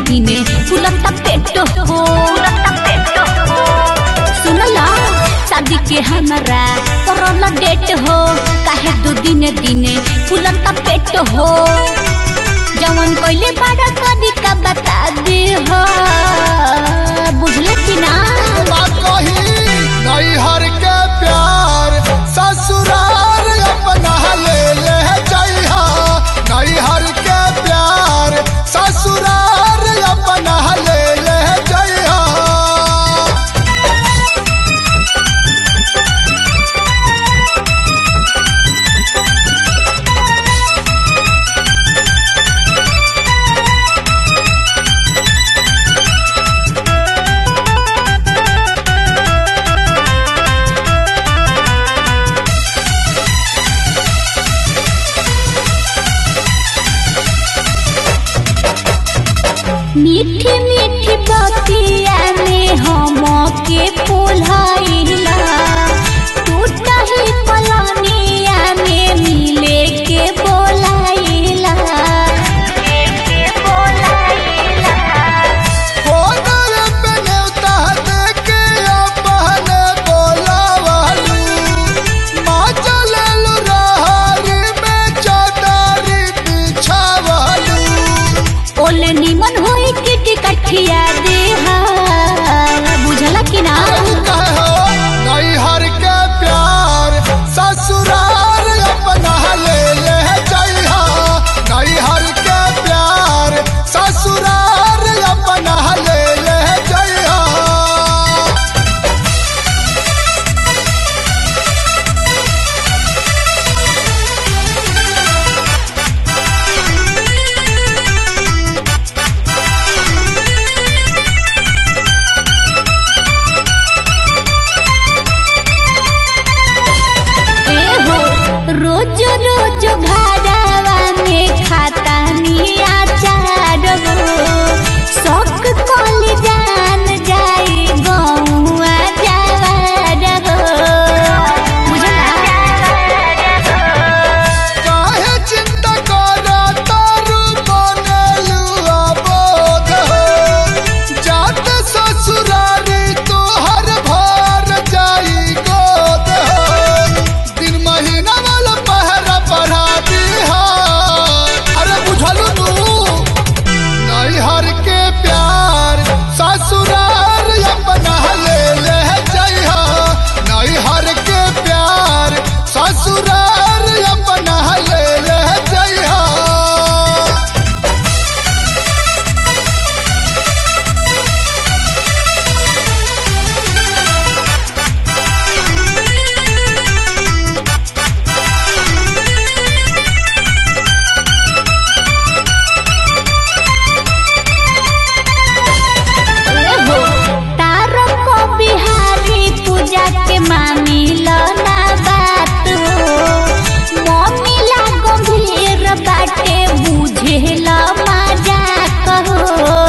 दिने फुलता पेट हो सुनला शादी के हमारा करल डेट हो काहे दो दिने दिने फुलता पेट हो जवन कोइले बड़ा कदी का बता दे हो बुझले कि ना बात कही नैहर के प्यार ससुराल अपना ले ले जइहा नैहर के प्यार ससुराल अपना ले ले जइहा मीठी मीठी बतिया में हम के पोल्हाइला टूटा ही पलनिया में मिले के बोलाइला कोनर पे न्योता देके अपने बोलावलू माँ चलल रहरी में चौधरी बिछावलू ओले निमन होई के टिकठिया दे बुझला कि ना नैहर के प्यार ससुराल अपना ले ले जइहा नैहर के प्यार ससुराल अपना ले ले जइहा एहो रोज रोज घरवा में खाता निया चार हो शौक कल जान जाई गौआ जवार हो काहे चिंता करा तारू बनलू अबोध हो जात ससुरारी तोहर भर जाई गोद हो दिन महीना वाला पहरा पढ़ा दीहा अरे बुझलू नू नैहर के प्यार ससुराल अपना ले ले जइहा नैहर के प्यार ससुराल अपना ले ले जइहा एहो तारो को बिहारी पूजा के मामी लना बात हो मम्मी ला गंभीर बाटे बुझे ला मजा कहो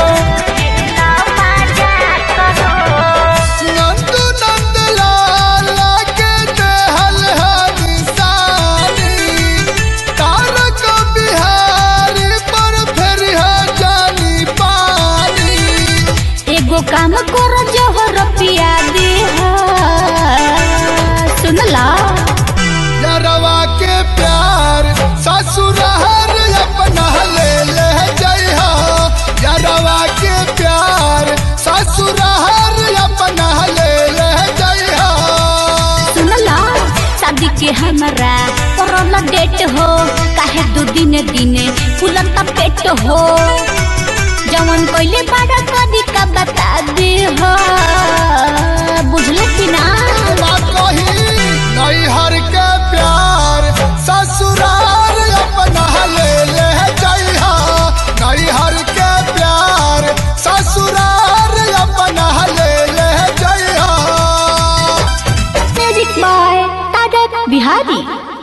नंदू नंदलाल के देहल है निशानी तारक बिहारी पर फिर है जानी पानी एगो काम करो जोहर पिया दे सुनला यारवा के प्यार ससुराल अपना ले ले जइहा यारवा के प्यार ससुराल अपना ले ले जइहा सुनला शादी के हमारा करल डेट हो काहे दो दिने दिने फुलता पेट हो जवन कोइले बड़ा कदी का बता दे हो बुझले कि ना बात कही नैहर के प्यार ससुराल अपना ले ले जइहा नैहर के प्यार ससुराल अपना ले ले जइहा म्यूजिक बाय तारक बिहारी